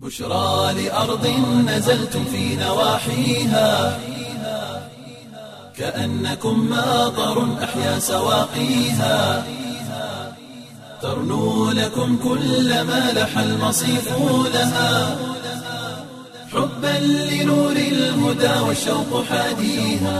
بشرى لأرض نزلتم في نواحيها كأنكم ماطر أحيا سواقيها ترنو لكم كل ما لح المصيف لها حبا لنور الهدى والشوق حاديها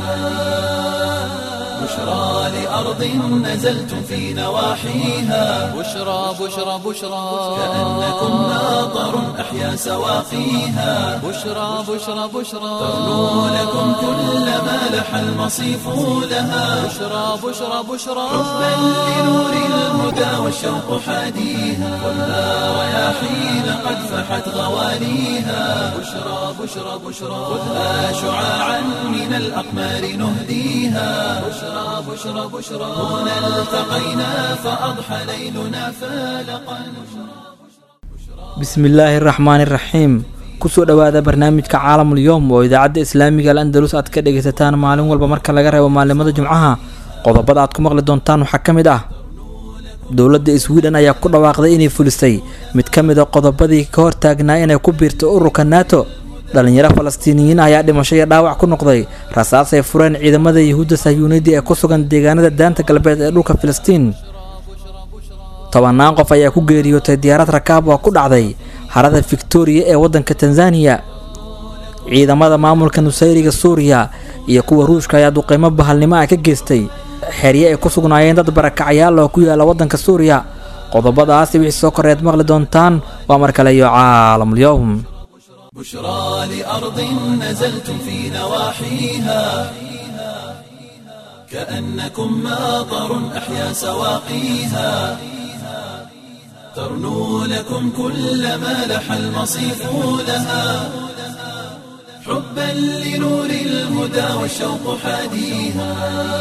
بشرى لأرض نزلتم في نواحيها بشرى بشرى بشرى كأنكم ماطر أحيا سواقيها بشرى بشرى بشرى ترنو لكم كل ما لح المصيف لها بشرى بشرى بشرى حبا لنور الهدى والشوق حاديها والنار رياحين قد فحت غواليها بشرى بشرى بشرى خذها شعاعا من الأقمار نهديها بشرى بشرى بشرى هنا التقينا فأضحى ليلنا فالقا bismillaahi araxmaani iraxiim kusoo dhowaada barnaamijka caalamul yowm oo idaacadda islaamiga al andalus aad ka dhegaysataan maalin walba marka laga reebo maalimada jumcaha qodobada aad ku maqli doontaan waxaa ka mid ah dowladda sweden ayaa ku dhawaaqday inay fulisay mid ka mid a qodobadii ka hortaagnaa inay ku biirto ururka nato dhalinyaro falastiiniyiin ayaa dhimasho iyo dhaawac ku noqday rasaas ay fureen ciidamada yuhuudda sahyuuniyadda ee ku sugan deegaanada daanta galbeed ee dhulka filistiin tobannaan qof ayaa ku geeriyootay diyaarad rakaab oo ku dhacday harada victoriya ee waddanka tanzaniya ciidamada maamulka nusayriga suuriya iyo kuwa ruushka ayaa duqeymo bahalnimo ah ka geystay xerye ay ku sugnaayeen dad barakacayaal oo ku yaala waddanka suuriya qodobadaasi wixii soo koreed maqli doontaan waa mar kale iyo caalamul-yowm بشرى لأرض نزلتم في نواحيها كأنكم ماطر أحيا سواقيها ترنو لكم كل ما لح المصيف لها حبا لنور الهدى والشوق حاديها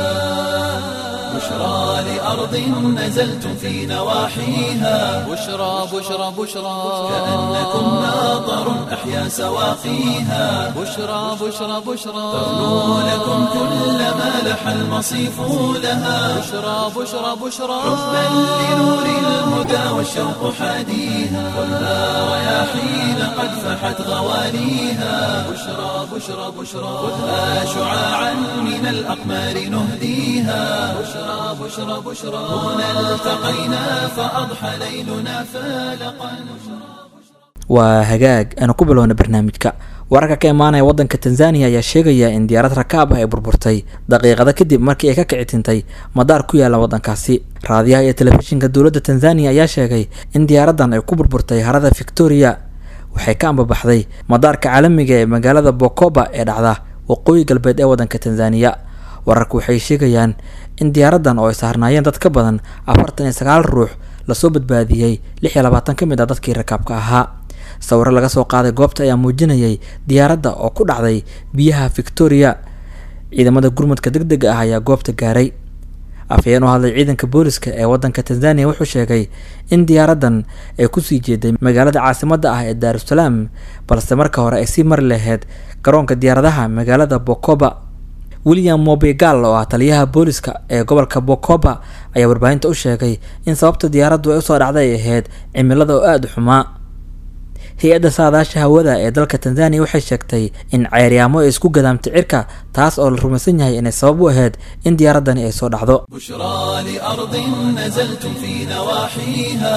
بشرى لأرض نزلتم في نواحيها بشرى بشرى بشرى كأنكم ماطر أحيا سواقيها بشرى بشرى بشرى ترنو لكم كل ما لح المصيف لها بشرى بشرى بشرى حبا لنور الهدى والشوق حاديها والنار رياحين قد فحت غواليها بشرى بشرى بشرى خذها شعاعا من الأقمار نهديها بشرى بشرى بشرى هنا التقينا فأضحى ليلنا فالقا waa hagaag aanu ku bilowna barnaamijka wararka ka imaanaya waddanka tanzaniya ayaa sheegaya in diyaarad rakaab ah ay burburtay daqiiqada kadib markii ay ka kici tintay madaar ku yaala waddankaasi raadiyaha iyo telefishinka dowladda tanzaniya ayaa sheegay in diyaaraddan ay ku burburtay harada victoria waxay ka ambabaxday madaarka caalamiga ee magaalada bokoba ee dhacda waqooyi galbeed ee waddanka tanzaniya wararku waxay sheegayaan in diyaaraddan oo ay saarnaayeen dad ka badan afartan iyo sagaal ruux lasoo badbaadiyey lix iyo labaatan ka mid ah dadkii rakaabka ahaa sawiro laga soo qaaday goobta ayaa muujinayay diyaaradda oo ku dhacday biyaha victoria ciidamada gurmadka deg dega ah ayaa goobta gaaray afhayeen u hadlay ciidanka booliska ee waddanka tanzaniya wuxuu sheegay in diyaaraddan ay kusii jeeday magaalada caasimadda ah ee daarusalaam balse marka hore ay sii mari lahayd garoonka diyaaradaha magaalada bokoba william mobegal oo ah taliyaha booliska ee gobolka bokoba ayaa warbaahinta u sheegay in sababta diyaaraddu ay usoo dhacday ay ahayd cimilada oo aada u xumaa hay-adda saadaasha hawada ee dalka tanzaniya waxay sheegtay in ceeryaamo ay isku gadaamtay cirka taas oo la rumaysan yahay inay sabab u ahayd in diyaaraddani ay soo dhacdo بشرى لأرض نزلتم في نواحيها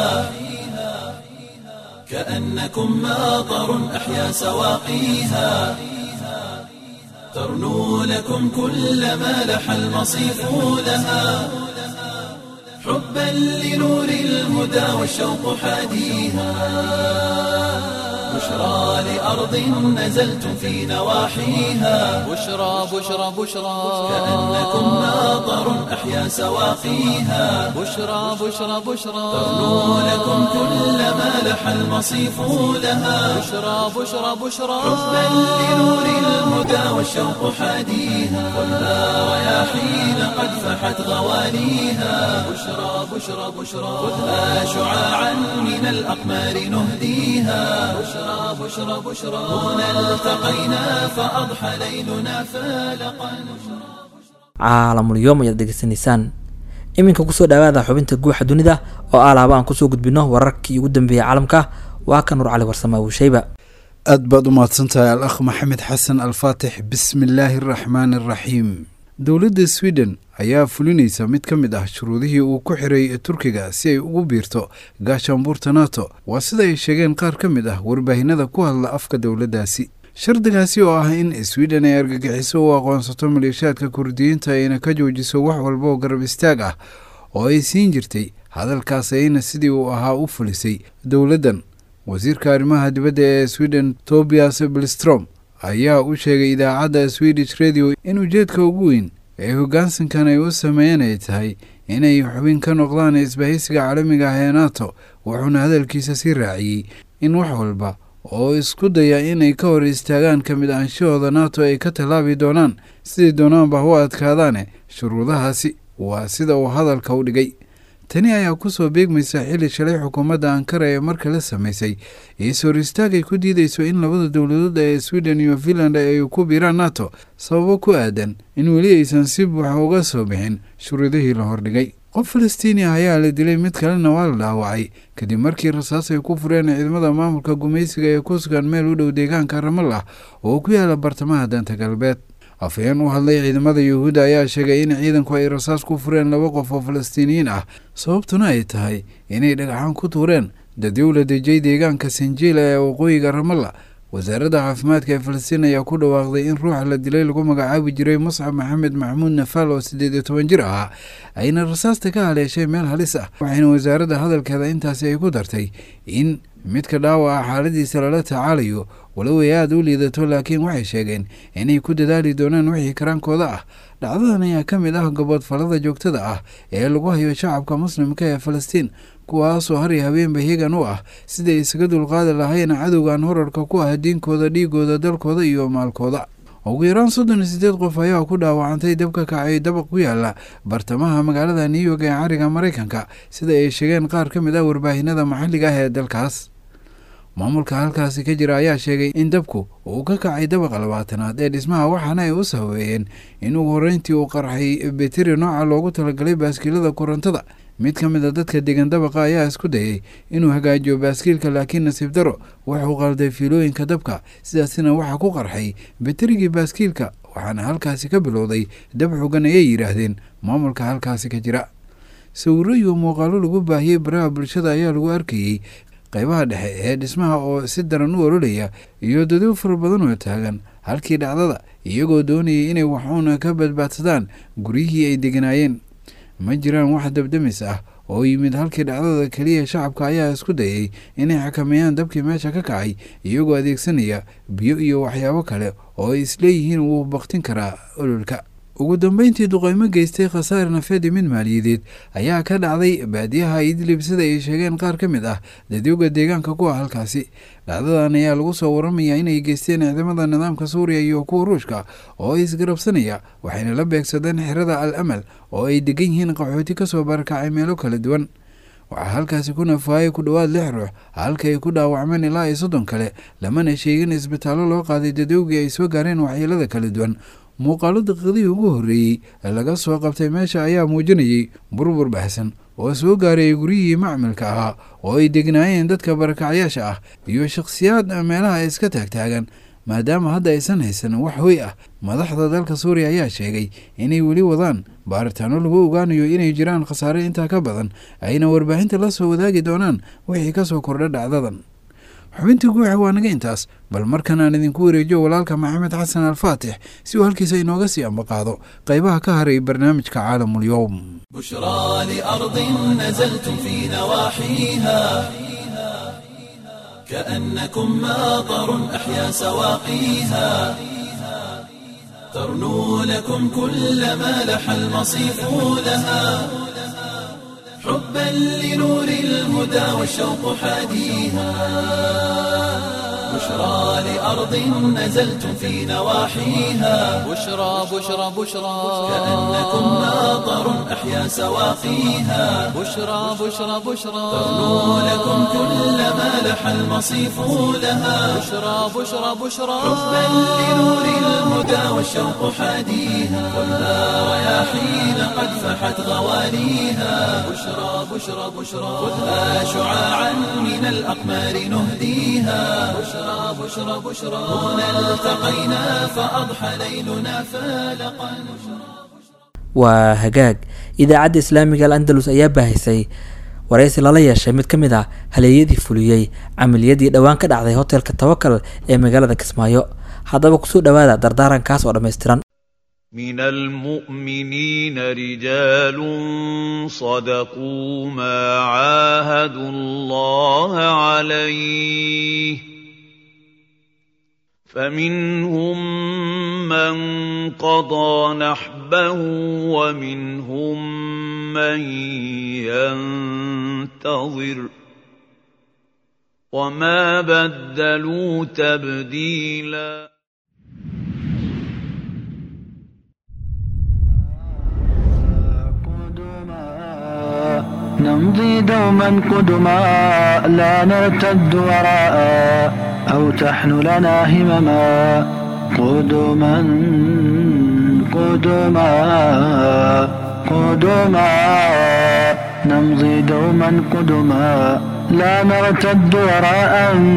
كأنكم ماطر أحيا سواقيها ترنو لكم كل ما لح المصيف لها حبا لنور الهدى والشوق حاديها بشرى لأرض نزلتم في نواحيها بشرى بشرى بشرى كأنكم ماطر أحيا سواقيها بشرى بشرى بشرى ترنو لكم كل ما لح المصيف لها بشرى بشرى بشرى حبا لنور الهدى والشوق حاديها والنار رياحين قد فحت غواليها بشرى بشرى بشرى خذها شعاعا من الأقمار نهديها بشرى بشرى بشرى هنا التقينا فأضحى ليلنا فالقا caalamul yoom ayaad dhegeysanaysaan iminka kusoo dhawaada xubinta guuxa dunida oo alaaba aan kusoo gudbino wararkii ugu dambeeyay caalamka waa ka nur cali warsame wusheyba aad baad u mahadsantahay al akh maxamed xasan alfaatix bismi illaahi araxmaani araxiim dowladda sweden ayaa fulinaysa mid ka mid ah shuruudihii uu ku xiray turkiga si ay ugu biirto gaashaanbuurta nato waa sida ay sheegeen qaar ka mid ah warbaahinada ku hadla afka dowladdaasi shardigaasi oo ah in sweden ay argagixiso u aqoonsato maleeshaadka kurdiyiinta ayna ka joojiso wax walba oo garab istaag ah oo ay siin jirtay hadalkaas ayna sidii uu ahaa u fulisay dowladdan wasiirka arrimaha dibadda ee sweden tobias bilstrom ayaa u sheegay idaacadda swedish radio in ujeedka ugu weyn ee hoggaansankan ay u sameeyeen ay tahay inay xubin ka noqdaan isbahaysiga caalamiga ah ee nato wuxuuna hadalkiisa sii raaciyey in wax walba oo isku daya inay ka hor istaagaan ka mid aanshahooda nato ay ka tallaabi doonaan sidii doonaanba u adkaadaane shuruudahaasi waa sida uu hadalka u dhigay tani ayaa kusoo beegmaysa xilli shalay xukuumadda ankara ee marka la samaysay is-hor istaag ay ku diideyso in labada dowladood ee sweden iyo finland ay ku biiraan nato sababo ku aadan in weli aysan si buuxa uga soo bixin shuruudihii la hordhigay qof falastiini ah ayaa la dilay mid kalena waa la dhaawacay kadib markii rasaas ay ku fureen ciidamada maamulka gumaysiga ee ku sugan meel u dhow deegaanka ramallah oo ku yaala bartamaha danta galbeed afhayeen u hadlay ciidamada yuhuudda ayaa sheegay in ciidanku ay rasaas ku fureen laba qof oo falastiiniyiin ah sababtuna ay tahay inay dhagaxaan ku tuureen dadyow la dejiyay deegaanka sanjiila ee waqooyiga ramalla wasaaradda caafimaadka ee falastiin ayaa ku dhawaaqday in ruuxa la dilay lagu magacaabi jiray muscab maxamed maxamuud nafaal oo siddeed iyo toban jir ahaa ayna rasaasta ka haleeshay meel halis ah waxayna wasaaradda hadalkeeda intaasi ay ku dartay in midka dhaawaca xaaladiisa lala tacaalayo walow ay aada u liidato laakiin waxay sheegeen inay ku dadaali doonaan wixii karaankooda ah dhacdadan ayaa ka mid ah gaboodfalada joogtada ah ee lagu hayo shacabka muslimka ee falastiin kuwaasoo har iyo habeenba higan u ah siday isaga dulqaadi lahayn cadowgan horarka ku ah diinkooda dhiigooda dalkooda iyo maalkooda ugu yaraan soddon iyo siddeed qof ayaa ku dhaawacantay dabka kacay dabaq ku yaala bartamaha magaalada new york ee cariga maraykanka sida ay sheegeen qaar ka mid ah warbaahinada maxalliga ah ee dalkaas maamulka halkaasi ka jira ayaa sheegay in dabku uu ka kacay dabaqa labaatanaad ee dhismaha waxaana ay u sababeeyeen in ugu horreyntii uu qarxay beteri nooca loogu talagalay baaskiilada korontada mid ka mid a dadka degan dabaqa ayaa isku dayay inuu hagaajiyo baaskiilka laakiin nasiib daro wuxuu qalday fiilooyinka dabka sidaasina waxaa ku qarxay beterigii baaskiilka waxaana halkaasi ka bilowday dab xogan ayay yidhaahdeen maamulka halkaasi ka jira sawiro iyo muuqaalo lagu baahiyey baraha bulshada ayaa lagu arkayey qaybaha dhexe ee dhismaha oo si daran u ololaya iyo dadyo fara badan oo taagan halkii dhacdada iyagoo doonayay inay waxuuna ka badbaadsadaan guryihii ay deganaayeen ma jiraan wax dabdamis ah oo yimid halkii dhacdada keliya shacabka ayaa isku dayay inay xakameeyaan dabkii meesha ka kacay iyagoo adeegsanaya biyo iyo waxyaabo kale oo ay isleeyihiin wuu baktin karaa ololka ugu dambeyntii duqeymo geystay khasaare nafeed iyo mid maaliyadeed ayaa ka dhacday baadiyaha idlib sida ay sheegeen qaar ka mid ah dadyoga deegaanka ku ah halkaasi dhacdadan ayaa lagu soo waramayaa inay geysteen ciidamada nidaamka suuriya iyo kuwa ruushka oo isgarabsanaya waxayna la beegsadeen xerada al amal oo ay degan yihiin qaxooti kasoo barakacay meelo kala duwan waxaa halkaasi ku nafaayay ku dhowaad lix ruux halka ay ku dhaawacmeen ilaa iyo soddon kale lamana sheegin isbitaallo loo qaaday dadyowgii ay soo gaareen waxyeelada kala duwan muuqaalo daqiiqadihii ugu horreeyey ee laga soo qabtay meesha ayaa muujinayay burbur baxsan oo soo gaarayay guryihii macmilka ahaa oo ay degnaayeen dadka barakacyaasha ah iyo shakhsiyaad meelaha iska taagtaagan maadaama hadda aysan haysan wax hoy ah madaxda dalka suuriya ayaa sheegay inay weli wadaan baaritaano lagu ogaanayo inay jiraan khasaare intaa ka badan ayna warbaahinta la soo wadaagi doonaan wixii ka soo kordha dhacdadan xubintii guuxa waa naga intaas bal markan aan idinku wareejiyo walaalka maxamed xasan alfaatix si uu halkiisa inooga sii ambaqaado qaybaha ka haray barnaamijka caalamul-yowm بشرى لأرض نزلتم في نواحيها كأنكم ماطر أحيا سواقيها ترنو لكم كل ما لح المصيف لها حبا لنور الهدى والشوق حاديها بشرى لأرض نزلتم في نواحيها بشرى بشرى بشرى كأنكم ماطر أحيا سواقيها بشرى بشرى بشرى ترنو لكم كل ما لح المصيف لها بشرى بشرى بشرى حبا لنور الهدى والشوق حاديها كلها رياحين قد فحت غواليها بشرى بشرى بشرى خذها شعاعا من الأقمار نهديها بشرى بشرى بشرى هنا التقينا فأضحى ليلنا فالقا waa hagaag idaacadda islaamiga al andalus ayaa baahisay waraysi lala yeeshay mid ka mid ah haleeyadii fuliyey camaliyadii dhowaan ka dhacday hotelka tawakal ee magaalada kismaayo haddaba kusoo dhowaada dardaarankaas oo dhammaystiran من المؤمنين رجال صدقوا ما عاهدوا الله عليه فمنهم من قضى نحبه ومنهم من ينتظر وما بدلوا تبديلاً نمضي دوما قدما لا نرتد وراء أو تحن لنا همما قدما قدما قدما نمضي دوما قدما لا نرتد وراء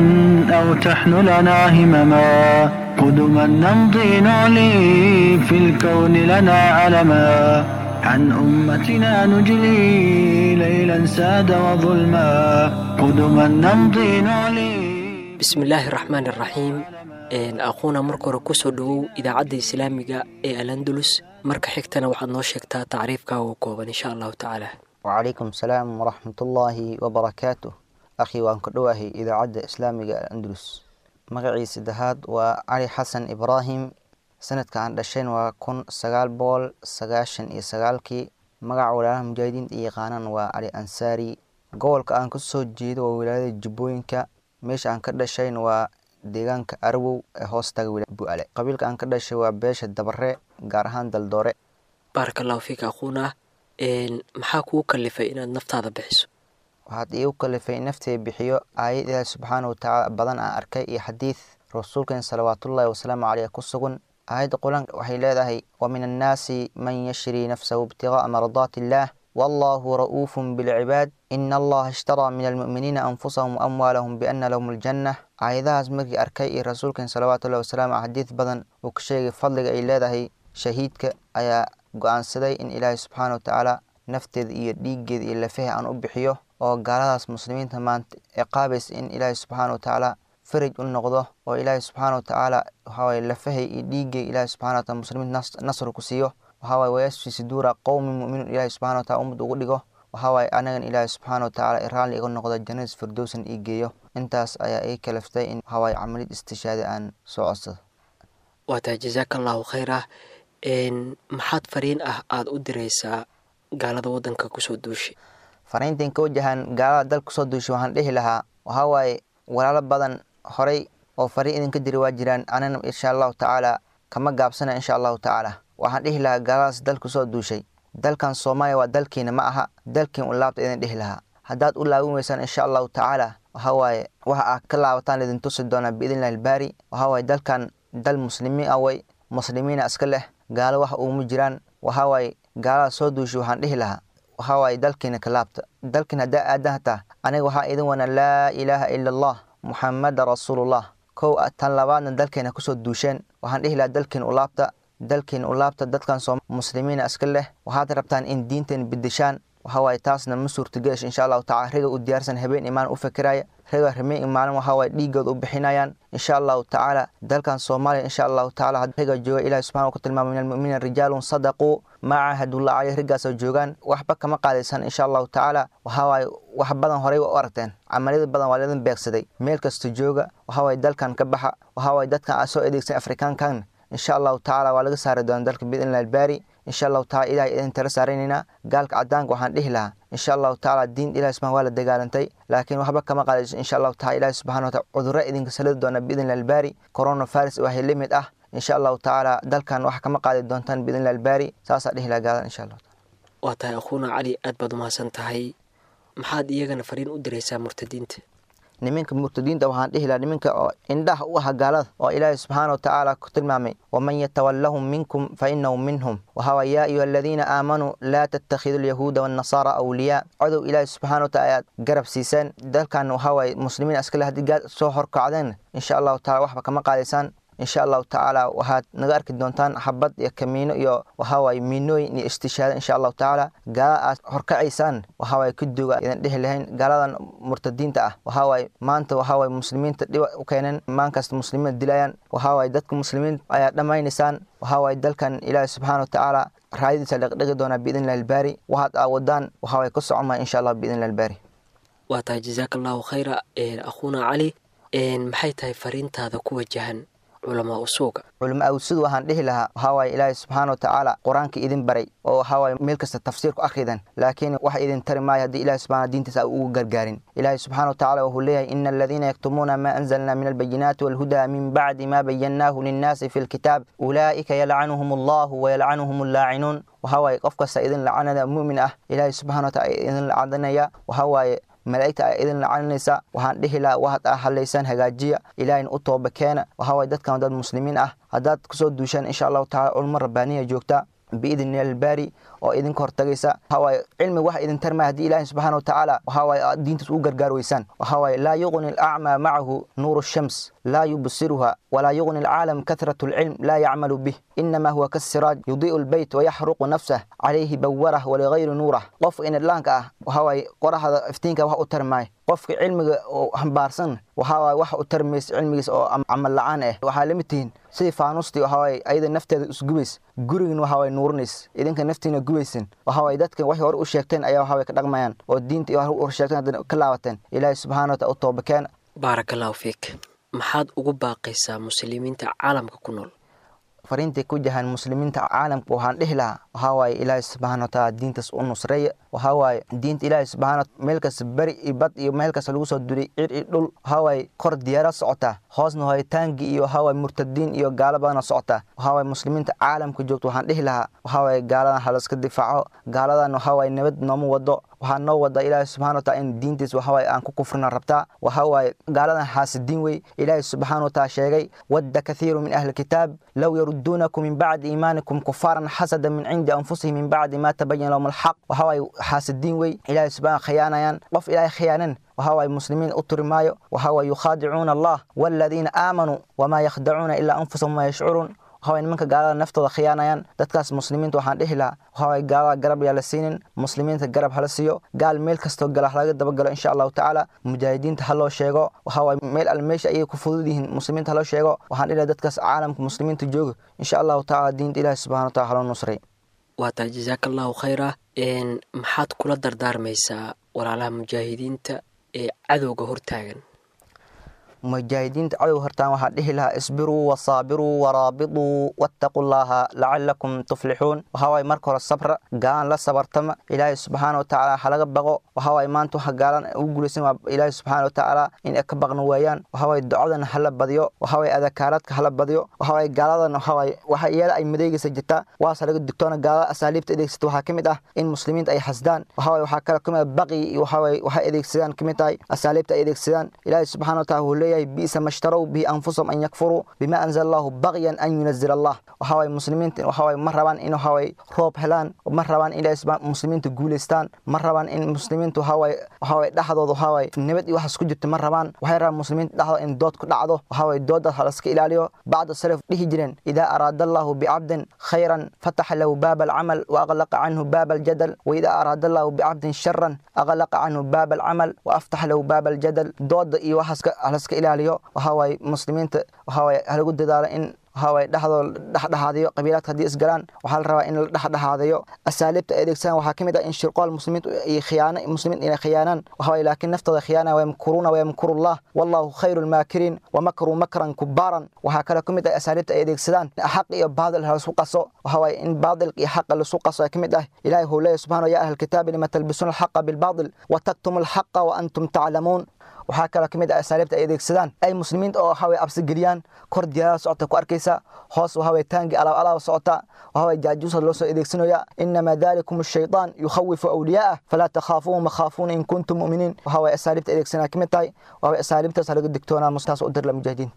أو تحن لنا همما قدما نمضي نعلي في الكون لنا علما عن أمتنا نجلي ليلا ساد وظلما قدما نمضي نعلي bismillaahi raxmaan iraxiim aquuna marka hore kusoo dhowow idaacadda islaamiga ee alandulus marka xigtana waxaad noo sheegtaa tacriifkaaga oo kooban insha allahu tacaala وعليكم السلام ورحمة الله وبركاته أخي وأنك دواهي إذا عد إسلامي الأندلس مقعي سدهاد وعلي حسن إبراهيم سنة كان دشين وكون سغال بول سغاشن إي سغالكي مقع ولاها مجاهدين إي قانان وعلي أنساري gobolka aan kasoo jeedo waa wilaayada jubbooyinka meesha aan ka dhashayn waa deegaanka arwow ee hoostaga wilaaya bu'ale qabiilka aan ka dhashay waa beesha dabare gaar ahaan daldoore baaraka allahu fiika aquuna maxaa kuu kalifay inaad naftaada bixiso waxaad iigu kalifay naftay bixiyo aayad ilaahi subxaana watacaala badan aan arkay iyo xadiid rasuulkeen salawaatullaahi wasalaamu caleyh ku sugan aayadda qur-aanka waxay leedahay wa min annaasi man yashrii nafsahu ibtigaaa mardaati illaah wallahu ra'uufun bilcibaad ina allaha ishtaraa min almu'miniina anfusahum waamwaalahum biana lahum aljanna aayadahaas markii arkay iyo rasuulkeen salawaatullahi wasalaamu caleyh xadiid badan uu ka sheegay fadliga ay leedahay shahiidka ayaa go-aansaday in ilaahay subxaana watacaala nafteeda iyo dhiiggeeda iyo lafaha aan u bixiyo oo gaaladaas muslimiinta maanta ciqaabaysa in ilaahay subxaana watacaala faraj u noqdo oo ilaahay subxaana watacaala waxaawaye lafahay iyo dhiiggay ilaahay subxana wataala muslimiinta nasr ku siiyo waxaawaye wayasfi suduura qowmi mu'minuun ilaahay subxana wataala ummad ugu dhigo waxaawaye anagan ilaahay subxaana watacaala raalli iga noqdo jannadis firdowsan ii geeyo intaas ayaa ii kalaftay in waxaawaye camalid istishaadi aan soo codsado waa tahay jasaaka allahu khayra maxaad fariin ah aada u diraysaa gaalada waddanka kusoo duushay fariintan ka wajahan gaalada dalka kusoo duushay waxaan dhihi lahaa waxaa waaye walaalo badan horay oo fariin idinka diri waa jiraan anana insha allahu tacaala kama gaabsana insha allahu tacaala waxaan dhihi lahaa gaaladaas dalka kusoo duushay dalkan soomaaliya waa dalkiina ma aha dalkiin u laabta idin dhihi lahaa haddaad u laabin weysaan insha allahu tacaala waxaa waaye waxa aad ka laabataan idin tusi doonaa biidnillahi albaari waxaa waaye dalkan dal muslimiin ah way muslimiina iska leh gaalo wax uuma jiraan waxaa waaye gaalada soo duushay waxaan dhihi lahaa waxaa waaye dalkiina ka laabta dalkiin haddaa aadan hataa aniga waxaa idin wana laa ilaaha ila allah muxamada rasuulullah kow tan labaadna dalkeena kusoo duusheen waxaan dhihi lahaa dalkiin u laabta dalkiin u laabta dadkan soo muslimiina iska leh waxaad rabtaan in diinteen bedeshaan waxaa waaye taasna ma suurtageesh insha allahu tacala riga u diyaarsan habeen imaan u fikiraya riga rimeen imaanin waxaa waaye dhiigooda u bixinayaan insha allahu tacaala dalkan soomaaliya insha allahu tacaala riga jooga ilahi subxana ku tilmaamay min almu'miniina rijaalun sadaquu maa caahadullah caleyh rigaasoo joogaan waxba kama qaadaysan insha allahu tacaala waxaa waaye wax badan horey waa u aragteen camaliyada badan waa laidin beegsaday meel kasta jooga waxaa waaye dalkan ka baxa waxaa waaye dadkan aad soo adeegsan afrikaankan insha allahu tacaala waa laga saari doona dalka biidnillahi albaari insha allahu taala ilahay idin tala saaraynaynaa gaalka cadaanka waxaan dhihi lahaa insha allahu tacaala diin ilahi subxana waa la dagaalantay laakiin waxba kama qaadayso insha allahu taala ilahi subxana wa taala cudurro idinka salidi doona biidni albaari corona virus waxay la mid ah insha allahu tacaala dalkan wax kama qaadi doontaan biidni albaari saasaa dhihi lahaa gaalan insha allah waa tahay akhuuna cali aad baad umahadsan tahay maxaad iyagana fariin u diraysaa murtadiinta niminka murtadiinta waxaan dhihi lahaa niminka oo indhaha u ah gaalada oo ilaahi subxaana watacaala ku tilmaamay waman yatawallahum minkum fa inahu minhum wahawa yaa ayuha aladiina aamanuu laa tattakhidu alyahuuda waannasaara awliyaa codow ilaahi subxaana wataala ayaad garab siiseen dalkan waxawaaye muslimiin askale haddii gaad soo horkacdeen insha allahu taala waxba kama qaadaysaan insha allahu tacaala waxaad naga arki doontaan xabad iyo kamiino iyo waxawaaye miinooyin iyo istishaada insha allahu tacaala gaala aad horkacaysaan waxawaaye kuduga idan dhihi lahayn gaaladan murtadiinta ah waxawaaye maanta waxawaaye muslimiinta dhiba u keeneen maankasta muslimiin dilayaan waxawaaye dadka muslimiin ayaa dhammaynaysaan waxawaaye dalkan ilaahi subxaana watacaala raayadiisa dhaqdhigi doonaa biidn illahi albaari waxaad aawadaan waxawaaye ku socon maa insha allah biidn illahi albaari waa tahay jazaaka allahu khayra akhuuna cali maxay tahay fariintaada ku wajahan culamaa usuuga culama awsud waxaan dhihi lahaa waxawaaye ilaahi subxaana watacaala qur-aanka idin baray oo waxawaaye meel kasta tafsiir ku akhridan laakiin wax idin tari maayo haddii ilahi subxana diintiisa ugu gargaarin ilaahi subxaana watacaala wuxuu leeyahay ina aladiina yaktumuuna ma anzalna min albayinaati walhudaa min bacdi ma bayannaahu linnaasi fi lkitaab ulaa'ika yalcanuhum allahu wayalcanuhum allaacinuun waxawaaye qof kasta idin lacanada mu'min ah ilaahi subxana wataala idin lacandanaya waxawaaye malaa'igta a idin lacaninaysa waxaan dhihi lahaa waxaad a hadlaysaan hagaajiya ilaahina u tooba keena waxawaaye dadkan dad muslimiin ah haddaad kusoo duushaan insha allahu tacala culmo rabbaaniya joogta biidni albaari oo idinka hortagaysa waxawaaye cilmi wax idin tarmaya haddii ilaahi subxaana watacaala waxawaaye aad diintaas ugu gargaar weysaan waxawaaye laa yuqni alacmaa macahu nuuru shams laa yubsiruha walaa yuqni alcaalam kahratu alcilm laa yacmalu bih inama huwa kasiraaj yudii'u albayt wayaxruqu nafsah calayhi bawarah waligayri nuurah qofka inadlaanka ah waxawaaye qoraxda iftiinka wax u tarmaayo qofka cilmiga oo hambaarsan waxawaaye wax u tarmaysa cilmigiisa oo camal la-aan ah waxaa lamid tihiin sidii faanustii waxawaaye ayada nafteeda isgubays gurigin waxawaaye nuurinays idinka naftiina gubaysin waxawaaye dadkan waxay hore u sheegteen ayaa waxawaaye ka dhaqmayaan oo diinta iyo hore u sheegteen haddana ka laabateen ilaahi subxaana wataala u toobakeen baaraka allahu fiik maxaad ugu baaqaysaa muslimiinta caalamka ku nool fariintay ku jahaan muslimiinta caalamka waxaan dhihi lahaa waxawaaye ilaahi subxaana wataala diintaas u nusreeya waxawaaye diinta ilaahi subxaana meel kasta beri iyo bad iyo meel kasta lagu soo duray cir iyo dhul waxawaaye kor diyaara socotaa hoosna waaye taangi iyo waxawaaye murtadiin iyo gaalo badana socotaa waxawaaye muslimiinta caalamka joogta waxaan dhihi lahaa waxawaaye gaaladan halaska difaaco gaaladan waxawaaye nabad nooma wado waxaa noo wada ilaahi subxana wataala in diintiis waxawaaye aan ku kufrina rabtaa waxawaaye gaaladan xaasidiin wey ilaahi subxaana wataala sheegay wadda kathiiru min ahli kitaab low yaruduunakum min bacdi iimaanikum kufaaran xasada min cindi anfusihim min bacdi ma tabayana lahum alxaq waxawaaye xaasidiin wey ilaahi subxana khiyaanayaan qof ilaahay khiyaanan waxawaaye muslimiin u turi maayo waxawaaye yukhaadicuuna allah waaladiina aamanuu wamaa yakhdacuuna ilaa anfusahum ma yashcuruun waxaway nimanka gaalada naftooda khiyaanayaan dadkaas muslimiinta waxaan dhihi lahaa waxaway gaalada garab yaa la siinin muslimiinta garab hala siiyo gaal meel kastoo gala halaga dabagalo insha allahu tacaala mujaahidiinta ha loo sheego waxaway meel al meesha ayay ku fudud yihiin muslimiinta haloo sheego waxaan dhihi lahaa dadkaas caalamka muslimiinta jooga insha allahu tacaala diinta ilaahi subxana wataala haloo nusray waa tahay jazaaka allahu khayra maxaad kula dardaarmaysaa walaalaha mujaahidiinta ee cadowga hortaagan mujaahidiinta cadow hortaan waxaa dhihi lahaa isbiruu wasaabiruu waraabiduu wattaquu llaaha lacalakum tuflixuun waxawaaye marka hore sabra gaalan la sabartama ilaahay subxaana watacaala halaga baqo waxawaaye maanta waxa gaalan ugu guulaysan waa ilaahay subxaana watacaala in ay ka baqna waayaan waxawaaye ducadan hala badiyo waxawaaye adakaaradka hala badiyo waxawaaye gaaladan waxawaaye waxa iyada ay madeegaysa jirta waase laga digtoona gaalada asaaliibta adeegsata waxaa ka mid ah in muslimiinta ay xasdaan waxawaaye waxaa kale kamid ah baqi iyo waxawaaye waxay adeegsadaan kamid tahay asaaliibta ay adeegsadaan ilaahay subxaana wataala wuxuu leeyahay bisa ma shtarow bihi anfusahum an yakfuruu bima anzala allahu bagyan an yunazil allah waxawaaye muslimiinta waxawaaye ma rabaan in waxawaaye roob helaan ma rabaan in muslimiinta guulaystaan ma rabaan in muslimiinta waxawaaye waxawaaye dhexdooda waxawaaye nabad iyo waxaas ku jirta ma rabaan waxay rabaan muslimiinta dhexdooda in dood ku dhacdo waxawaaye doodaas halaska ilaaliyo bacda salaf dhihi jireen idaa araada allahu bicabdin khayran fataxa lahu baaba alcamal wa aqlaqa canhu baaba aljadal wa idaa araada allahu bicabdin sharan aqlaqa canhu baaba alcamal wa aftaxa lahu baaba aljadal dooda iyo waxaas halaska ilaaliyo waxawaaye muslimiinta waxawaaye halagu dadaalo in waxaa waaye dhexdoo dhexdhexaadayo qabiilaadka haddii isgalaan waxaa la rabaa in la dhexdhexaadayo asaaliibta ay adeegsadaan waxaa ka mid ah in shirqool muslimiintu iyo khiyaano muslimiin inay khiyaanaan waxaa waaye laakiin naftooda khiyaana wayamkuruuna wayamkurullah wallahu khayru lmaakiriin wamakruu makran kubaaran waxaa kaloo ka mid ah asaaliibta ay adeegsadaan xaq iyo baadil laisku qaso waxaa waaye in baadilka iyo xaqa laisku qaso ay ka mid ah ilahi wuxuu leeyahy subxana ya ahla alkitaabi lima talbisuuna alxaqa bilbaadil wataktumu alxaqa wa antum taclamuun waxaa kaloo ka mid ah asaaliibta ay adeegsadaan ay muslimiinta oo waxaway absi geliyaan kor diyaarada socota ku arkaysa hoos waxaway taangi alaab alaab socota waxaway jaajuusa loo soo adeegsanaya inamaa dalikum ashaytaan yukhawifu awliyaa'ah falaa takhaafuuhum wakhaafuuna in kuntum mu'miniin waxaway asaaliibta adeegsanaa ka mid tahay waxaway asaaliibtaas laga digtoonaa mustaas u dirla mujaahidiin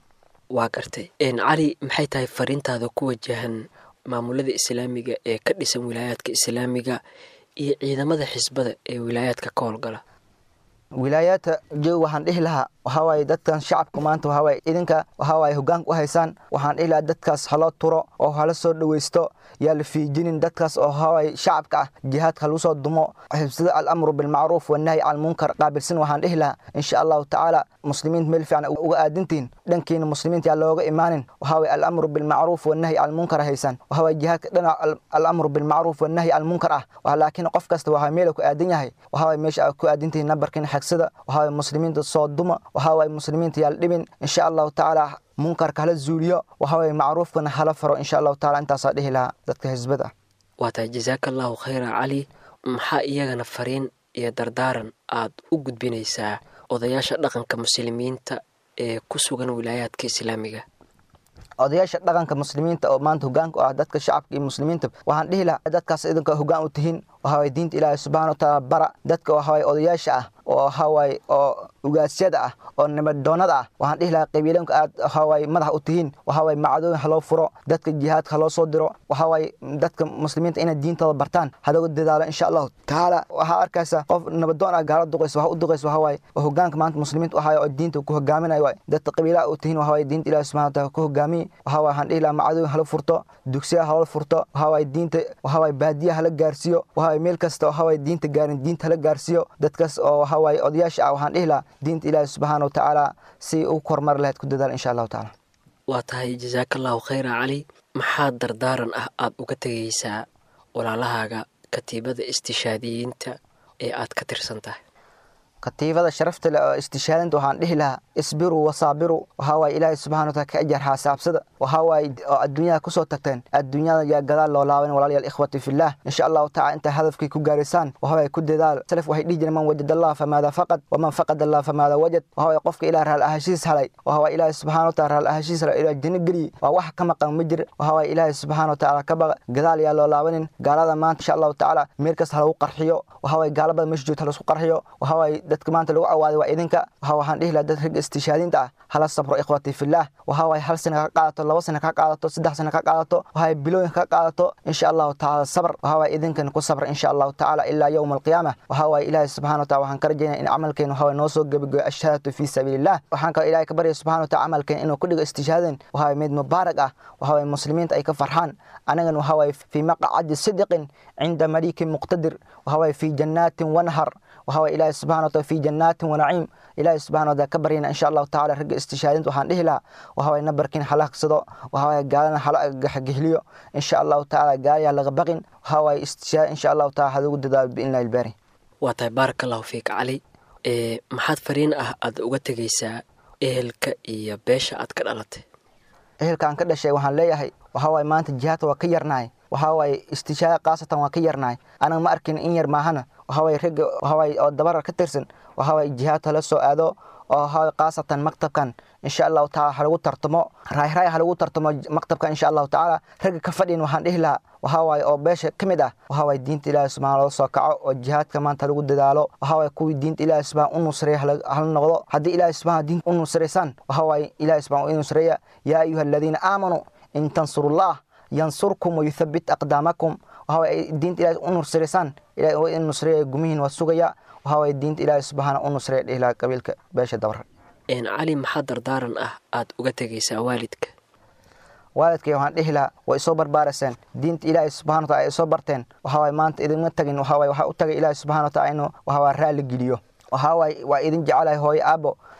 waa gartay cali maxay tahay fariintaada ku wajahan maamulada islaamiga ee ka dhisan wilaayaadka islaamiga iyo ciidamada xisbada ee wilaayaadka ka howlgala wilaayaadka joog waxaan dhihi lahaa waxaa waaye dadkan shacabka maanta waxaa waaye idinka waxaa waaye hoggaanka u haysaan waxaan dhihi lahaa dadkaas haloo turo oo hala soo dhoweysto yaa la fiijinin dadkaas oo waxaa waaye shacabka ah jihaadka lagu soo dumo xibsada alamru bilmacruuf wanahyi can munkar qaabilsan waxaan dhihi lahaa insha allahu tacaala muslimiinta meel fiican uga aadintiin dhankiina muslimiinta yaa looga imaanin waxaa waaye alamru bilmacruuf wanahyi can munkar haysaan waxaa waaye jihaadka dhinac alamru bilmacruuf wanahyi can munkar ah laakiin qof kasta waxaa meel ku aadan yahay waxaa waaye meesha aad ku aadintihin nambarkiina xagsada waxaa waaye muslimiinta soo duma waxaa waaye muslimiinta yaal dhibin insha allahu tacaala munkarka hala zuuliyo waxaa waaye macruufkana hala faro insha allahu taala intaasaa dhihi lahaa dadka xisbada waa tahay jasaaka allahu khayra cali maxaa iyagana fariin iyo dardaaran aad u gudbinaysaa odayaasha dhaqanka muslimiinta ee ku sugan wilaayaadka islaamiga odayaasha dhaqanka muslimiinta oo maanta hogaanka u ah dadka shacabka iyo muslimiinta waxaan dhihi lahaa dadkaas idinka hogaan u tihiin waxawaaye diinta ilaahay subxana wa taala bara dadka waxawaaye odayaasha ah oo waxawaaye oo ugaasyada ah oo nabaddoonada ah waxaan dhihi lahaa qabiilanka aad waxawaaye madax u tihiin waxawaaye macadooyin haloo furo dadka jihaadka haloo soo diro waxawaaye dadka muslimiinta inay diintooda bartaan hadaga dadaalo insha allahu tacaala waxaa arkaysa qof nabadoon ah gaala duqaysa waxa u duqaysa waxawaaye oo hogaanka maanta muslimiinta waxaaye oo diinta ku hogaaminayo waaye dadka qabiilaha u tihiin waxawaaye diinta ilaahay subxana wa taala ku hogaamiye waxawaaye waxaan dhihi lahaa macadooyin hala furto dugsiya haloo furto waxawaaye diinta waxawaaye baadiya hala gaarsiiyo waxawaaye meel kasta waxawaaye diinta gaarin diinta hala gaarsiiyo dadkaas oo waxawaaye odayaasha ah waxaan dhihi lahaa diinta ilaahi subxaana wa tacaala si u kormar lahayd ku dadaal insha allahu tacaala waa tahay jasaaka allahu khayra cali maxaa dardaaran ah aada uga tegaysaa walaalahaaga katiibada istishaadiyiinta ee aad ka tirsan tahay katiibada sharafta leh oo istishaadinta waxaan dhihi lahaa isbiruu wasaabiru waxaa waaye ilaahay subxana wa taala ka ajar xaasaabsada waxaa waaye oo adduunyada kusoo tagteen adduunyada yaa gadaal loo laaban walaalayaal ikhwati fillah insha allahu tacala intaa hadafkii ku gaaraysaan waxa waaye ku dadaal salaf waxay dhihi jireen man wajada allah famaada faqad waman faqad allah famaada wajad waxa waaye qofka ilaah raal ahashiis halay waxa waaye ilaahay subxana wa taala raal ahashiis halay ilaah janno geliyey waa wax ka maqan ma jir waxa waaye ilaahay subxana wa tacaala ka baqa gadaal yaa loo laabanin gaalada maanta insha allahu tacaala meel kasta halagu qarxiyo waxa waaye gaalabada meesha joogta halasku qarxiyo waxa waaye dadka maanta lagu awaaday waa idinka waxa waxaan dhihi lahaa dad ragga istishaadiinta ah hala sabro ikhwati fillah waxa waaye hal sana ka qaadato laba sana ka qaadato saddex sana ka qaadato waxay bilooyin ka qaadato insha allahu tacaala sabr waxa waaye idinkan ku sabra insha allahu tacaala ilaa yowma alqiyaama waxa waaye ilaahay subxana wa taala waxaan ka rajaynaya in camalkeen waxa waaye noo soo gebagoyo ashahaadatu fii sabiilillah waxaan kaloo ilaahay ka baryaya subxana wa taala camalkeen inuu ku dhigo istishhaadin waxa waaye mid mubaarak ah waxa waaye muslimiinta ay ka farxaan anagan waxa waaye fii maqcadi sidiqin cinda malikin muqtadir waxa waaye fii jannaatin wanhar waxa waaye ilaahay subxana wa taala fii jannaatin wanaciim ilaahay subxana wa taala ka baryayna insha allahu tacaala ragga istishaadinta waxaan dhihi lahaa waxa waaye nabarkiin hala hagsado waxa waaye gaalana hala gaxgihliyo insha allahu tacaala gaalayaa laga baqin waxa waaye istishaad insha allahu taala hadugu dadaalo biidnillahi ilbaari waa tahay baaraka allahu fiik cali ee maxaad fariin ah aad uga tegaysaa ehelka iyo beesha aad ka dhalatay ehelkaan ka dhashay waxaan leeyahay waxa waaye maanta jihaadka waa ka yarnahay waxa waaye istishaada khaasatan waa ka yarnahay anaga ma arkin in yar maahana waxa waaye ragga waxa waaye oo dabarar ka tirsan waxa waaye jihaadka la soo aado oo waxa waaye khaasatan maktabkan insha allahu tacaala halagu tartamo raayraay halagu tartamo maktabkan insha allahu tacaala ragga ka fadhin waxaan dhihi lahaa waxa waaye oo beesha ka mid ah waxa waaye diinta ilaahi subxana loo soo kaco oo jihaadka maanta lagu dadaalo waxa waaye kuwii diinta ilaahi subxana u nusreeya hala noqdo haddii ilaahi subxana diinta u nusraysaan waxa waaye ilaahi subxana u nusreeya yaa ayuha aladiina aamanuu in tansurullah yansurkum wayuthabit aqdaamakum waxa waaye diinta ilaahi u nusraysaan ilahi waa in nusreeya gumihiin waa sugaya waxa waaye diinta ilaahi subxaana u nusreeya dhihi lahaa qabiilka beesha dabar cali maxaa dardaaran ah aad uga tegaysaa waalidka waalidkay waxaan dhihi lahaa way soo barbaaraseen diinta ilaahay subxana wa taala ay soo barteen waxa waaye maanta idinma tagin waxa waaye waxaa u tagay ilaahay subxana wa taala inuu waxa waaye raalli geliyo waxa waaye waa idin jecelahay hooyo aabo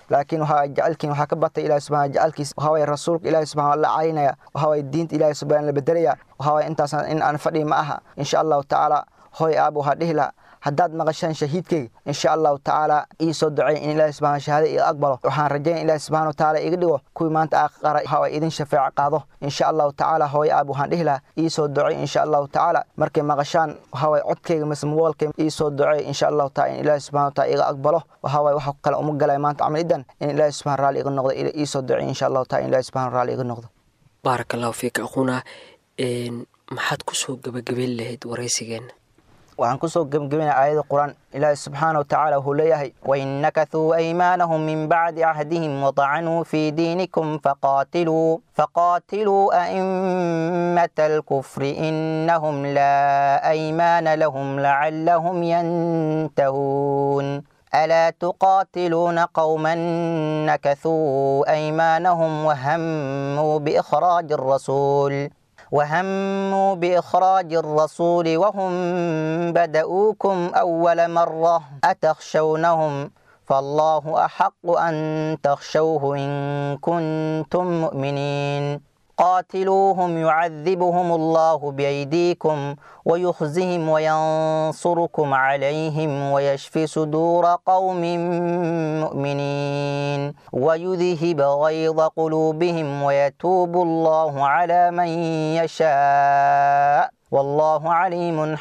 laakiin waxaa jecelkiin waxaa ka batay ilahi subxana jecelkiis waxaa waye rasuulka ilahi subxana la caynaya waxaa waye diinta ilahi subxana la bedelaya waxaa waye intaas in aan fadhi ma aha insha allahu tacaala hooy aab waxaa dhihi lahaa haddaad maqashaan shahiidkayga insha allahu tacaala ii soo ducey in ilahi subxana shahaada iga aqbalo waxaan rajayn ilahi subxana wa tacaala iga dhigo kuwii maanta aakhara waxaa waye idin shafeeco qaado insha allahu tacaala hooy aab waxaan dhihi lahaa ii soo ducey insha allahu tacaala markay maqashaan waxaa waye codkayga mise mobolkay ii soo ducey insha allahu taala in ilahi subxana wa taala iga aqbalo waxaa waye waxa kale uma galay maanta camalidan in ilahi subxana raalli iga noqdo ii soo ducey insha allahu taala in ilahi subxana raalli iga noqdo baaraka allahu fiika aquuna maxaad kusoo gabagabeyn lahayd waraysigeenna waxaan kusoo gebgebinaya aayada qur-aan ilaahi subxaana wa tacaala wuxuu leeyahay wain nakathuu aymaanahum min bacdi cahdihim wadacanuu fii diinikum faqaatiluu faqaatiluu a'immata alkufri inahum laa aymaana lahum lacallahum yantahuun ألا تقاتلون قوما نكثوا أيمانهم وهموا بإخراج الرسول وهموا بإخراج الرسول وهم بدؤوكم أول مرة أتخشونهم فالله أحق أن تخشوه إن كنتم مؤمنين قاتلوهم يعذبهم الله بأيديكم ويخزهم وينصركم عليهم ويشفي صدور قوم مؤمنين ويذهب غيظ قلوبهم ويتوب الله على من يشاء والله عليم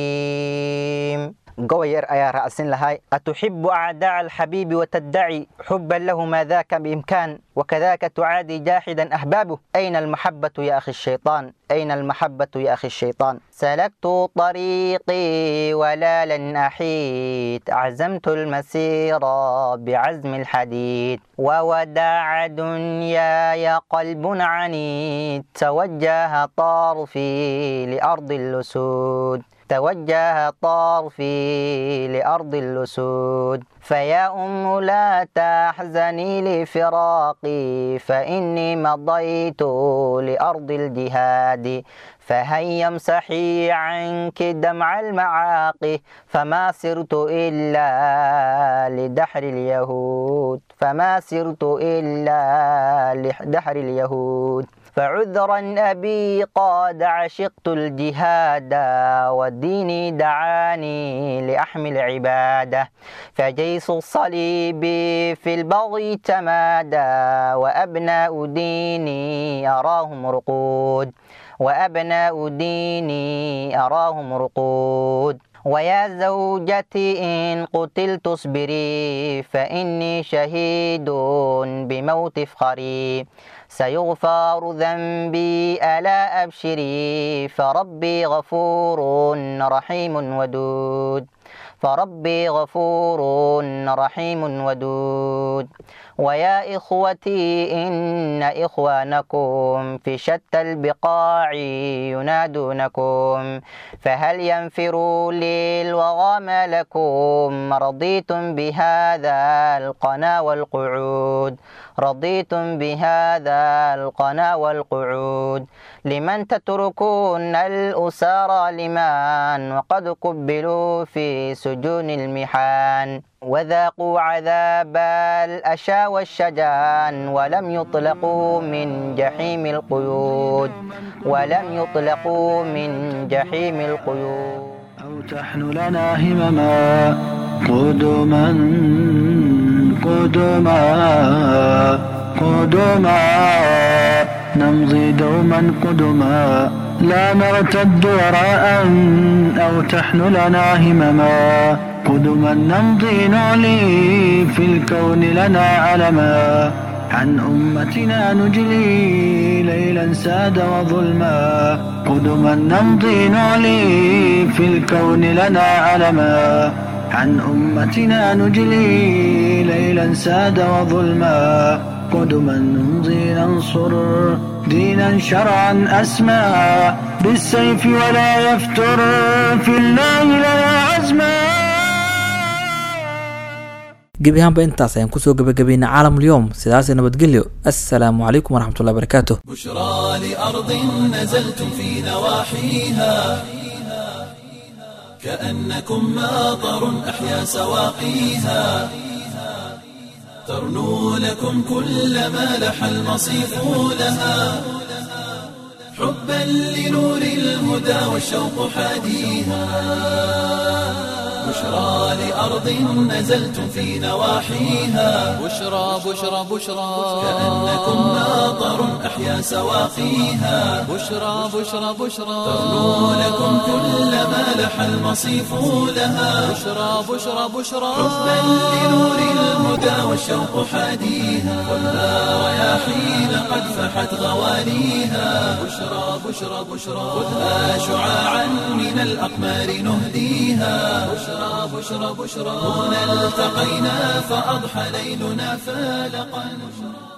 حكيم gobayar ayaa raacsin lahay atuxibu acdaaca alxabiibi wataddaci xuban lahu maa daaka biimkaan wakadaka tucaadi jaaxidan ahbaabuh ayna almaxabatu ya akhi shayطaan أين المحبة يا أخي الشيطان سلكت طريقي ولا لن أحيد عزمت المسير بعزم الحديد ووداع دنياي قلب عنيد توجه طرفي لأرض اللسود توجه طرفي لأرض اللسود فيا أم لا تحزني لفراقي فإني مضيت لأرض الجهاد فهيا امسحي عنك دمع المعاقي فما سرت إلا لدحر اليهود فما سرت إلا لدحر اليهود فعذرا أبي قد عشقت الجهاد والدين دعاني لأحمل عبادة فجيش الصليب في البغي تمادى وأبناء ديني أراهم رقود وأبناء ديني أراهم رقود ويا زوجتي إن قتلت اصبري فإني شهيد بموت فخري سيغفر ذنبي ألا أبشري فربي غفور رحيم ودود فربي غفور رحيم ودود ويا إخوتي إن إخوانكم في شتى البقاع ينادونكم فهل ينفروا للوغى ما لكم رضيتم بهذا القنا والقعود رضيتم بهذا القنا والقعود لمن تتركون الأسارى لمن وقد قبلوا في سجون المحان وذاقوا عذاب الأشى والشجان ولم يطلقوا من جحيم القيود ولم يطلقوا من جحيم القيود أو تحن لنا همما قدما قدما قدما نمضي دوما قدما لا نرتد وراء أو تحن لنا همما قدما نمضي نعلي في الكون لنا علما عن أمتنا نجلي ليلا ساد وظلما قدما نمضي نعلي في الكون لنا علما عن أمتنا نجلي ليلا ساد وظلما قدما نمضي ننصر دينا شرعا أسمى بالسيف ولا يفتر في الله لنا عزما gebi ahaanba intaas ayaan kusoo gebagabaynay caalamulyoom sidaas nabadgelyo assalaamu calaykum waraxmatullahi barakaatu بشرى لأرض نزلتم في نواحيها كأنكم ماطر أحيا سواقيها ترنو لكم كل ما لح المصيف لها حبا لنور الهدى والشوق حاديها بشرى لأرض نزلتم في نواحيها بشرى بشرى بشرى كأنكم ماطر أحيا سواقيها بشرى بشرى بشرى ترنو لكم كل ما لح المصيف لها بشرى بشرى بشرى حبا لنور الهدى والشوق حاديها خذها رياحين قد فحت غواليها بشرى بشرى بشرى خذها شعاعا من الأقمار نهديها بشرى بشرى بشرى هنا التقينا فأضحى ليلنا فالقا